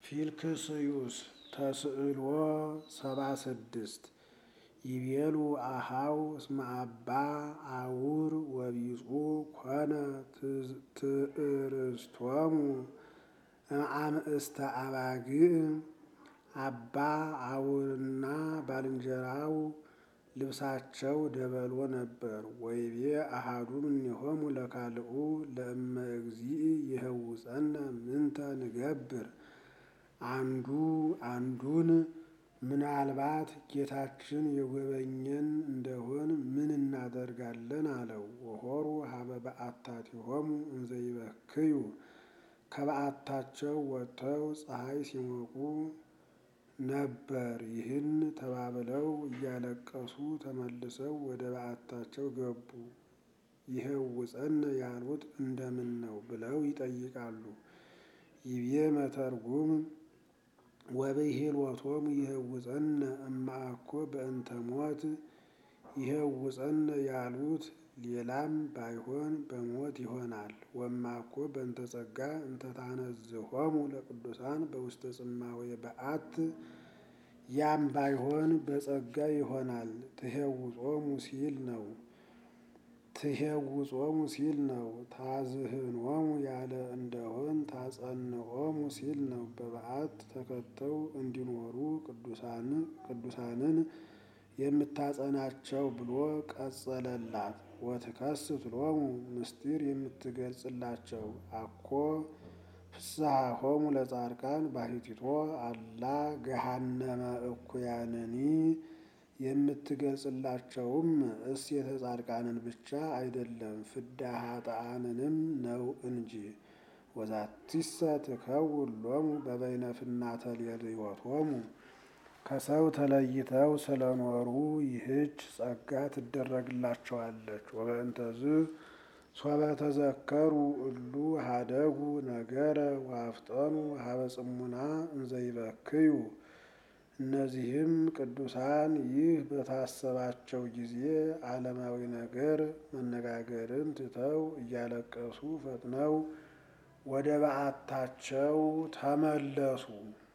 ፊልክስዩስ ተስዕሎ ሰባ ስድስት ይቤሉ አሃው እስመ አባ አውር ወቢጹ ኮነ ትእርስቶሙ እምአምእስተ አባግዕ አባ አውርና ባልንጀራው ልብሳቸው ደበሎ ነበር። ወይቤ አሃዱ እምኔሆሙ ለካልኡ ለእመ እግዚእ ይህውፀነ ምንተ ንገብር አንዱ አንዱን ምናልባት ጌታችን የጎበኘን እንደሆን ምን እናደርጋለን አለው። ወሖሩ ሀበ በዓታቲሆሙ እንዘ ይበክዩ ከበዓታቸው ወጥተው ፀሐይ ሲሞቁ ነበር። ይህን ተባብለው እያለቀሱ ተመልሰው ወደ በዓታቸው ገቡ። ይህውፀነ ያሉት እንደምን ነው ብለው ይጠይቃሉ። ይቤ መተርጉም ወብሂልዎቶሙ ይህውፀነ እማአኮ በእንተ ሞት ይህውፀነ ያሉት ሌላም ባይሆን በሞት ይሆናል። ወማኮ በእንተ ጸጋ እንተ ታነዝሆሙ ለቅዱሳን በውስተ ጽማዌ በዓት ያም ባይሆን በጸጋ ይሆናል። ትሄውጾሙ ሲል ነው ትሄውጾሙ ሲል ነው። ታዝህኖሙ ያለ እንደሆን ታጸንዖሙ ሲል ነው። በበዓት ተከተው እንዲኖሩ ቅዱሳንን የምታጸናቸው ብሎ ቀጸለላት። ወትከስት ሎሙ ምስጢር የምትገልጽላቸው አኮ ፍስሐሆሙ ለጻድቃን ባሕቲቶ አላ ገሃነመ እኩያንኒ የምትገልጽላቸውም እሴተ ጻድቃንን ብቻ አይደለም ፍዳ ኃጥአንንም ነው እንጂ። ወዛቲሰ ትከውን ሎሙ በበይነ ፍናተ ሌልዮቶሙ ከሰው ተለይተው ስለኖሩ ይህች ጸጋ ትደረግላቸዋለች። ወበእንተዝ ሶበ ተዘከሩ እሉ ሀደጉ ነገረ ዋፍጠኑ ሀበ ጽሙና እንዘ ይበክዩ እነዚህም ቅዱሳን ይህ በታሰባቸው ጊዜ ዓለማዊ ነገር መነጋገርን ትተው እያለቀሱ ፈጥነው ወደ በዓታቸው ተመለሱ።